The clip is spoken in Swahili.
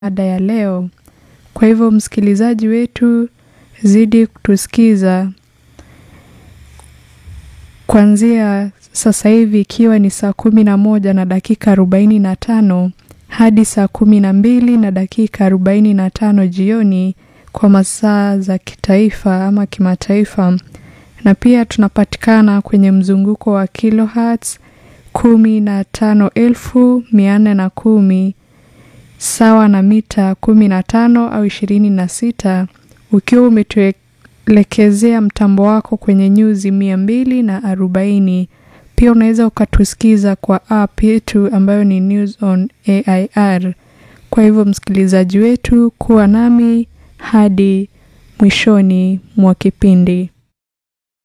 mada ya leo. Kwa hivyo msikilizaji wetu, zidi kutusikiza kuanzia sasa hivi ikiwa ni saa kumi na moja na dakika arobaini na tano hadi saa kumi na mbili na dakika arobaini na tano jioni kwa masaa za kitaifa ama kimataifa, na pia tunapatikana kwenye mzunguko wa kilohertz kumi na tano elfu mia nne na kumi sawa na mita kumi na tano au ishirini na sita ukiwa umetuelekezea mtambo wako kwenye nyuzi mia mbili na arobaini. Pia unaweza ukatusikiza kwa app yetu ambayo ni News on AIR. Kwa hivyo msikilizaji wetu, kuwa nami hadi mwishoni mwa kipindi.